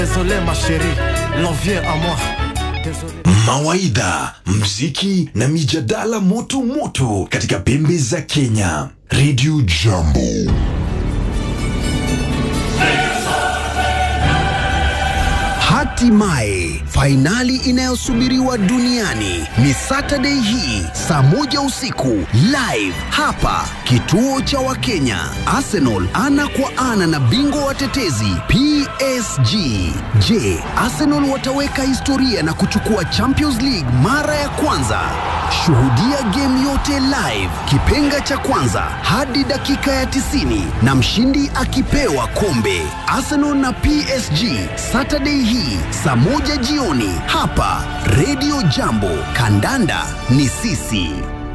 Désolé ma chérie, l'envie à moi. Désolé. Mawaidha, mziki na mijadala moto moto katika pembe za Kenya. Radio Jambo. Hatimaye fainali inayosubiriwa duniani ni Saturday hii saa moja usiku live hapa kituo cha Wakenya. Arsenal ana kwa ana na bingwa watetezi PSG. Je, Arsenal wataweka historia na kuchukua Champions League mara ya kwanza? Shuhudia game yote live, kipenga cha kwanza hadi dakika ya 90 na mshindi akipewa kombe. Arsenal na PSG Saturday hii saa moja jioni hapa Radio Jambo. Kandanda ni sisi.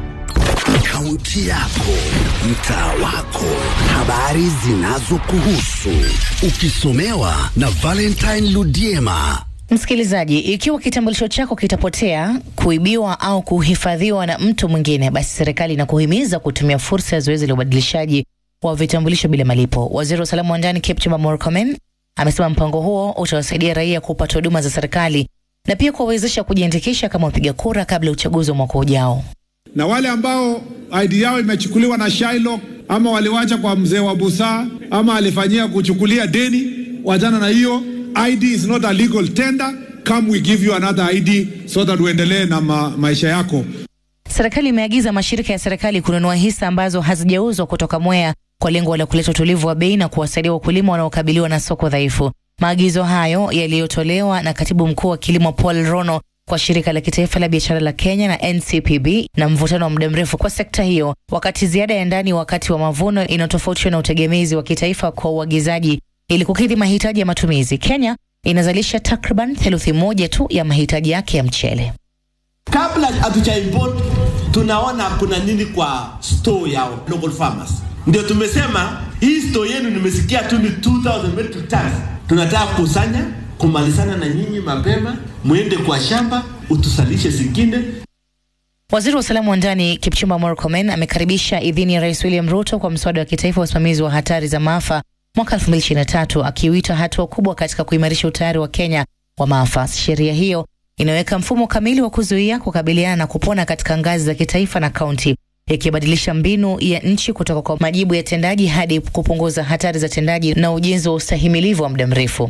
Kaunti yako, mtaa wako, habari zinazokuhusu, ukisomewa na Valentine Ludiema. Msikilizaji, ikiwa kitambulisho chako kitapotea, kuibiwa au kuhifadhiwa na mtu mwingine, basi serikali inakuhimiza kutumia fursa ya zoezi la ubadilishaji wa vitambulisho bila malipo. Waziri wa usalama wa ndani Kipchumba Murkomen amesema mpango huo utawasaidia raia kupata huduma za serikali na pia kuwawezesha kujiandikisha kama wapiga kura kabla ya uchaguzi wa mwaka ujao. na wale ambao ID yao imechukuliwa na Shylock ama waliwacha kwa mzee wa busaa ama alifanyia kuchukulia deni, wachana na hiyo. ID is not a legal tender. Come we give you another ID so that uendelee na ma maisha yako. Serikali imeagiza mashirika ya serikali kununua hisa ambazo hazijauzwa kutoka Mwea kwa lengo la kuleta utulivu wa bei na kuwasaidia wakulima wanaokabiliwa na soko dhaifu. Maagizo hayo yaliyotolewa na katibu mkuu wa kilimo Paul Rono kwa shirika la kitaifa la biashara la Kenya na NCPB na mvutano wa muda mrefu kwa sekta hiyo, wakati ziada ya ndani wakati wa mavuno inatofautiwa na utegemezi wa kitaifa kwa uagizaji ili kukidhi mahitaji ya matumizi. Kenya inazalisha takriban theluthi moja tu ya mahitaji yake ya mchele. kabla hatuja import tunaona kuna nini kwa store ya local farmers. Ndio tumesema hii store yenu nimesikia tu ni 2000 metric tons. Tunataka kusanya kumalizana na nyinyi mapema, mwende kwa shamba utusalishe zingine. Waziri wa usalama wa ndani Kipchumba Murkomen amekaribisha idhini ya Rais William Ruto kwa mswada wa kitaifa wa usimamizi wa hatari za maafa mwaka 2023 akiuita hatua kubwa katika kuimarisha utayari wa Kenya wa maafa. Sheria hiyo inaweka mfumo kamili wa kuzuia, kukabiliana na kupona katika ngazi za kitaifa na kaunti, ikibadilisha mbinu ya nchi kutoka kwa majibu ya tendaji hadi kupunguza hatari za tendaji na ujenzi wa ustahimilivu wa muda mrefu.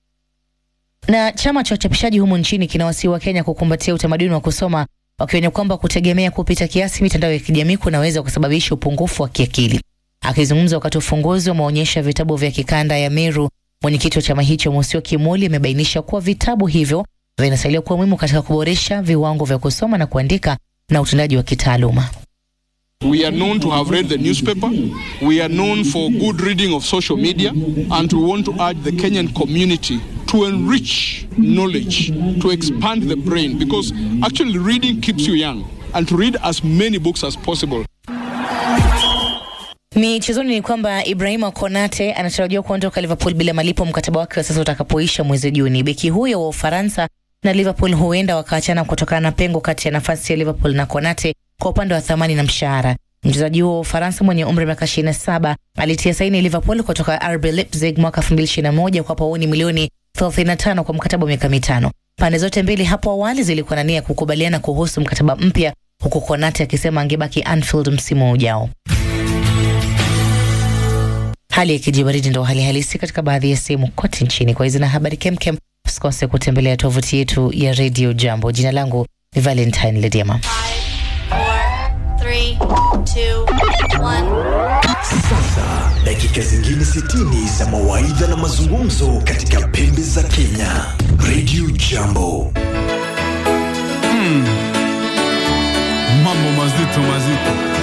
Na chama cha uchapishaji humu nchini kinawasihi wa Kenya kukumbatia utamaduni wa kusoma, wakionya kwamba kutegemea kupita kiasi mitandao ya kijamii kunaweza kusababisha upungufu wa kiakili. Akizungumza wakati wa ufunguzi wa maonyesho ya vitabu vya kikanda ya Meru, mwenyekiti wa chama hicho Musio Kimoli amebainisha kuwa vitabu hivyo vinasaidia kuwa muhimu katika kuboresha viwango vya kusoma na kuandika na utendaji wa kitaaluma. We are known to have read the newspaper. We are known for good reading of social media. And we want to urge the Kenyan community to enrich knowledge, to expand the brain, because actually reading keeps you young, and to read as many books as possible. Michezoni ni kwamba Ibrahima Konate anatarajiwa kuondoka Liverpool bila malipo mkataba wake wa sasa utakapoisha mwezi Juni. Beki huyo wa Ufaransa na Liverpool huenda wakaachana kutokana na pengo kati ya nafasi ya Liverpool na Konate kwa upande wa thamani na mshahara. Mchezaji huo wa Ufaransa mwenye umri wa miaka 27 alitia saini Liverpool kutoka RB Leipzig mwaka 2021 kwa pauni milioni 35 kwa mkataba wa miaka mitano. Pande zote mbili hapo awali zilikuwa na nia ya kukubaliana kuhusu mkataba mpya, huku Konate akisema angebaki Anfield msimu ujao. Hali ya kijibaridi ndo hali halisi katika baadhi ya sehemu kote nchini. Kwa hizi na habari kemkem, usikose kutembelea tovuti yetu ya Radio Jambo. Jina langu ni Valentine Lediama. three, two, one. Sasa dakika zingine 60 za mawaidha na mazungumzo katika pembe za Kenya. Radio Jambo. mambo mazito mazito